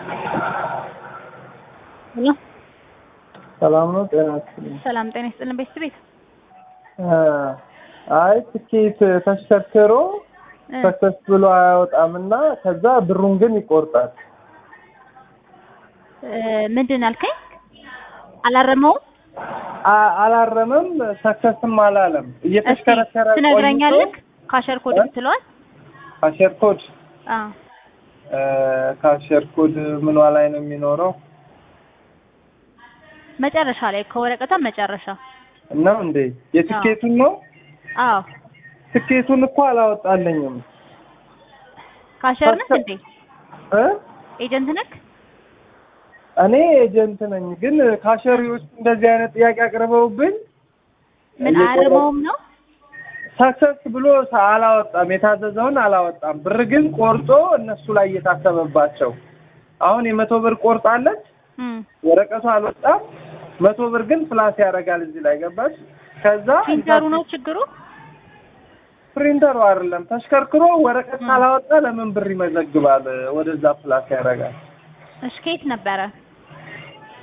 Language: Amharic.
ሄሎ ሰላም ነው። ጤና ይስጥልኝ። ሰላም ጤና ይስጥልን ቤተሰብ ቤት አይ ትኬት ተሽከርክሮ እ ሰክሰስ ብሎ አያወጣም እና ከዛ ብሩን ግን ይቆርጣል። እ ምንድን አልከኝ? አላረመውም? አ- አላረመም፣ ሰክሰስም አላለም። እስኪ እየተሽከረከረ ትነግረኛለህ? ካሸር ኮድ እ? ብትለዋል? ካሸር ኮድ አ እ፣ ካሸር ኮድ ምኗ ላይ ነው የሚኖረው? መጨረሻ ላይ ከወረቀቷ መጨረሻ። ነው እንዴ? የትኬቱን ነው? አዎ ትኬቱን እኮ አላወጣልኝም ካሸር ነህ እንዴ? እ ኤጀንት ነህ? እኔ ኤጀንት ነኝ፣ ግን ካሸሪዎች እንደዚህ አይነት ጥያቄ አቅርበውብኝ ምን እየቆረ- አያርመውም ነው? ሰክሰስ ብሎ ሳ- አላወጣም፣ የታዘዘውን አላወጣም። ብር ግን ቆርጦ እነሱ ላይ እየታሰበባቸው አሁን የመቶ ብር ቆርጣለች፣ እም ወረቀቱ አልወጣም። መቶ ብር ግን ፕላስ ያደርጋል እዚህ ላይ ገባች። ከዛ ፕሪንተሩ ነው ችግሩ? ፕሪንተሩ አይደለም ተሽከርክሮ ወረቀት ካላወጣ ለምን ብር ይመዘግባል? ወደዛ ፕላስ ያደርጋል። እሺ ከየት ነበረ?